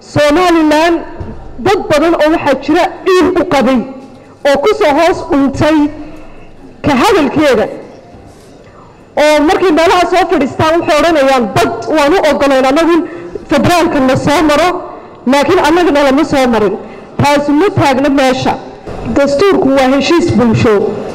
somalilan dad badan oo waxaa jira ciil u qabay oo ku soo hoos dhuntay ka hadalkeeda oo markay meelaha soo fadhiistaan waxay odhanayaan bad waan u ogolayn annagu federaalka na soo maro laakiin annagana lama soo marin taasi ma taagna meesha dastuurku waa heshiis bulsho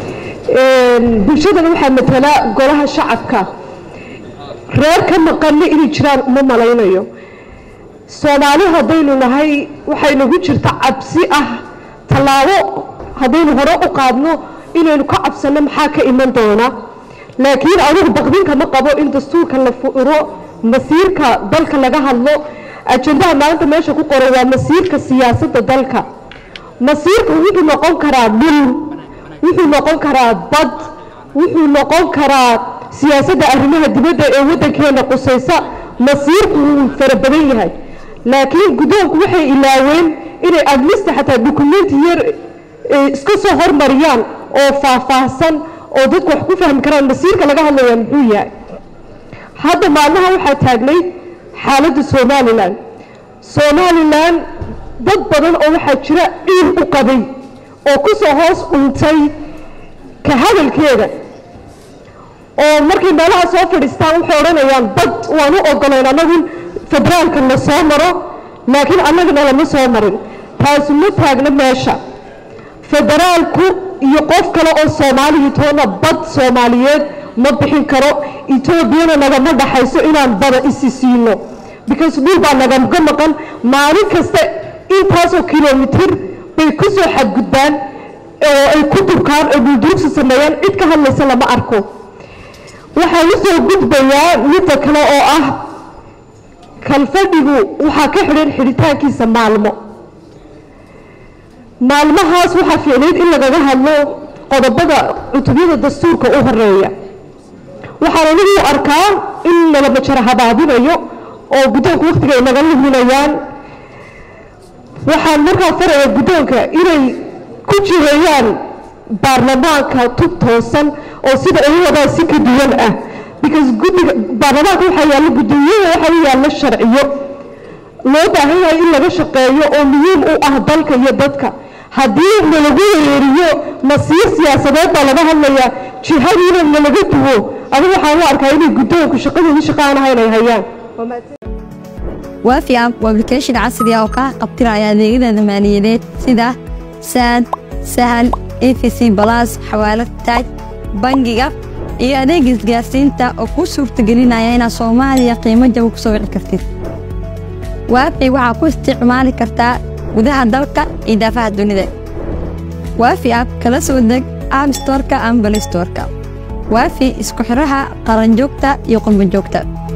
bulshadana waxaa matala golaha shacabka reer ka maqanna inay jiraan uma malaynayo soomaali haddaynu nahay waxay nagu jirta cabsi ah tallaabo haddaynu hore u qaadno inaynu ka cabsanno maxaa ka iman doona laakiin anugu baqdinka ma qabo in dastuurka la furo masiirka dalka laga hadlo ajendaha maanta meesha ku qoran waa masiirka siyaasadda dalka masiirku wuxuu noqon karaa dhul wuxuu noqon karaa bad wuxuu noqon karaa siyaasadda arrimaha dibadda ee waddankeena qusaysa masiirku wuu fara badan yahay laakiin guddoonku waxay ilaaween inay adlista xataa dukumenti yar iska soo hormariyaan oo faahfaahsan oo dadku wax ku fahmi karaan masiirka laga hadlaya muxuu yahay hadda maalmaha waxaa taagnay xaaladda somalilan somalilan dad badan oo waxaa jira ciil u qabay oo ku soo hoos dhuntay ka hadalkeeda oo markay meelaha soo fadhiistaan waxay odhanayaan bad waan u ogolayn annagu federaalka na soo maro laakiin annagana lama soo marin taasi ma taagna meesha federaalku iyo qof kale oo soomaaliya toona bad soomaaliyeed ma bixin karo etoobiyana nagama dhaxayso inaan bada isi siino because dhul baa nagaga maqan maalin kasta intaasoo kilomitir bay ku soo xadgudbaan oo ay ku durkaan oo duldurugsi sameeyaan cid ka hadlaysa lama arko waxaan u soo gudbayaa midda kale oo ah kalfadhigu waxaa ka xidhan xidhitaankiisa maalmo maalmahaas waxaa fiicnayd in lagaga hadlo qodobada cutubyada dastuurka u horeeya waxaan anigu u arkaa in nala majaro habaabinayo oo guddoonka wakhtiga ay naga luminayaan waxaan markaa faraya guddoonka inay ku jiheeyaan baarlamaanka tub toosan oo sida ay wadaa si ka duwan ah because guddiga baarlamaanka waxaa yaalla guddoomiyaha waxaa u yaalla sharciyo loo baahan yahay in laga shaqeeyo oo muhiim u ah dalka iyo dadka haddii nalagu weeriyo masiir siyaasadeed baa laga hadlayaa jihadiina nalaga duwo adigu waxaan u arkaa inay guddoonku shaqadoodii shaqa aan ahayn ay hayaan waafi app waa application casri ah oo kaa qabtiraya adeegyada maaliyadeed sida saad sahal efc balas xawaalad taaj bangiga iyo adeeg isgaarsiinta oo kuu suurtagelinaya inaad soomaaliya qiimo jaba ku soo wici kartid waafi waxaa ku isticmaali kartaa gudaha dalka iyo daafaha dunida waafi app kala soo deg app storka ama balistorka waafi isku xidhaha qaranjoogta iyo qurbanjoogta